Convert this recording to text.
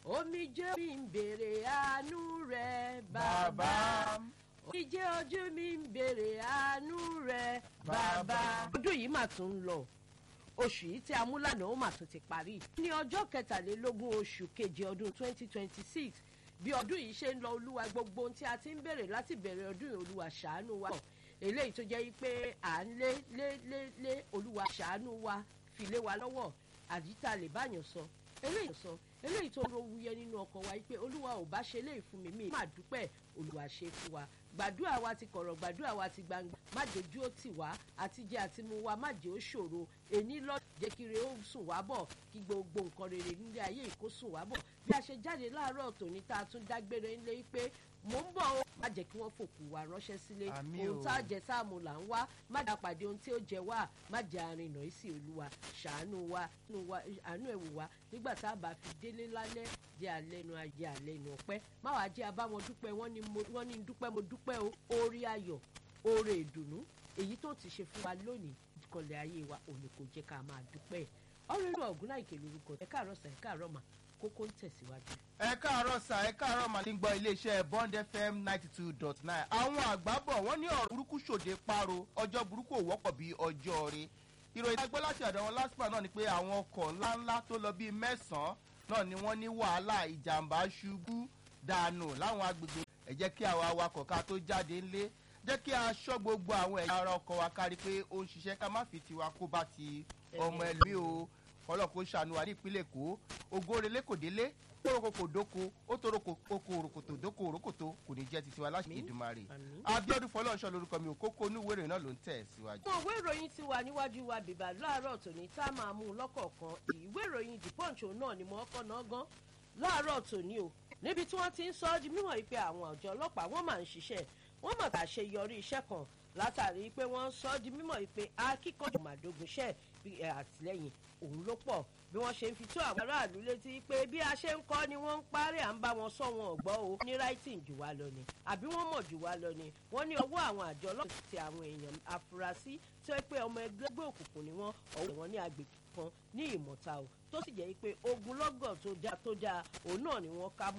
omijé mi ń béèrè àánú rẹ bàbá omijé ojú mi ń béèrè àánú rẹ bàbá. ọdún yìí mà tún ń lọ oṣù yìí tí a mú lánàá ó mà tún ti parí. ní ọjọ́ kẹtàlélógún oṣù keje ọdún twenty twenty six bí ọdún yìí ṣe ń lọ olúwa gbogbo ohun tí a ti ń béèrè láti bẹ̀rẹ̀ ọdún yìí olúwa ṣàánú wa eléyìí tó jẹ́ pé à ń lé lé lé lé olúwa ṣàánú wa fi lé wa lọ́wọ́ àdìtà lè báyàn sọ eléyìí sọ eléyìí tó ń ro wuyẹ nínú ọkàn wa pé olúwa ò bá ṣe léyìí fún mi mi má dúpẹ́ olúwa ṣe fún wa gbàdúrà wa ti kọ̀rọ̀ gbàdúrà wa ti gbangba má dojú ó tì wá àtijẹ́ àti mu wa má jẹ́ ó ṣòro èní lọ jẹ́ kí re ó sùn wá bọ̀ kí gbogbo nǹkan rere nílé ayé ìkó sùn wá bọ̀ bí a ṣe jáde láàárọ̀ tòní tá a tún dágbére ńlé pé mò ń bọ̀ ó má jẹ́ kí wọ́n fòkù wa ránṣẹ́ sílé Àmín ohun o. tá a jẹ sáàmù là ń wá má dá pàdé ohun tí ó jẹ wá má jẹ arìnà ìsì olúwa ṣàánú wa nù wa àánú ẹ̀ wò wá nígbà tá a bá fi délé lálẹ́ jẹ́ àlẹ́nu ajẹ́ àlẹ́nu ọpẹ́ má wàá jẹ́ abáwọn dúpẹ́ wọ́n ní mo- wọ́n ní dúpẹ́ mo dúpẹ́ o orí ayọ̀ oore ìdùnnú èyí tó ti ṣe fún wa lónìí kọlẹ̀ ayé wa òní kò jẹ́ ká máa dúpẹ́ ọ̀rọ̀ inú ọ̀gùn láìké lórúkọ ẹ̀ káàárọ̀ sà ẹ̀ káàárọ̀ mà kókó ń tẹ̀síwájú. ẹ káàárọ̀ sà ẹ káàárọ̀ màá ní gbọ́ iléeṣẹ́ bond fm ninety two dot nine àwọn àgbà bọ̀ wọ́n ní ọ̀rọ̀ burúkú ṣòde páro ọjọ́ burúkú ò wọ́pọ̀ bí ọjọ́ rí ìròyìn agbẹ́ láti ọ̀dọ̀ wọn lásìkò náà ni pé àwọn ọkọ̀ ńláńlá tó lọ bíi mẹ́sàn-án náà ni wọ́n ní wàhálà ìjàmbá ṣubú dànù láwọn agbègbè ẹ jẹ́ kí àwọn awakọ̀ ká tó jáde ńlé jẹ́ kí a ṣọ́ gbogbo àwọn ẹ̀yà ara ọkọ̀ wa kárí pé ó ń ṣiṣẹ́ ká má fi tiwa kó bá ti ọmọ ẹlòmíì o ọlọ́kọ̀ ṣàánú wa ní ìpínlẹ̀ èkó ogórelé kò délé tóró kò dóko ó tóró kò òròkòtò dóko òròkòtò kò ní jẹ́ titi wa láti Àmín. ìdùmarè Àmín. abiodun fọlọ́ọ̀ṣọ́ lorúkọ mi ò kókó onúwèrè náà ló ń tẹ̀ síwájú. àwọn ìwé ìròyìn ti wà níwájú wa bìbà láàárọ̀ tòní tá a máa mú un lọ́kọ̀ọ̀kan ìwé ìròyìn the punch òun náà ni mo kọ́ náà gan láàárọ̀ tòní o níbi tí wọ́n ti ń sọ ọ́ di mímọ̀ yìí pé àwọn àjọ ọlọ́pàá wọ́n máa ń ṣiṣẹ́ wọ́n mọ̀ ká ṣe yọrí iṣẹ́ kan látàrí pé wọ́n ń sọ ọ́ di mímọ̀ yìí pé akíkanjú màdógúnṣẹ́ bí ẹ, àtìlẹ́yìn òun ló pọ̀ bí wọ́n ṣe ń fi tó àwọn aráàlú létí pé bí a ṣe ń kọ́ ni wọ́n ń parí à ń bá wọn sọ wọn ọ̀gbọ́ o ní writing jù wá lọ ni àbí wọ́n mọ̀ jù wá lọ ni wọ́n ní ọwọ́ àwọn àjọ ọlọ́pàá ti àwọn èèyàn afurasí tí ó pé ọmọ ẹgbẹ́ òkùnkùn ni wọ́n ọ̀wọ́ wọn ní agbègbè kan ní ìmọ̀ta o tó sì jẹ́ pé ogunlọ́gọ̀ tó dáa tó dáa òun náà ni wọ́n ká mú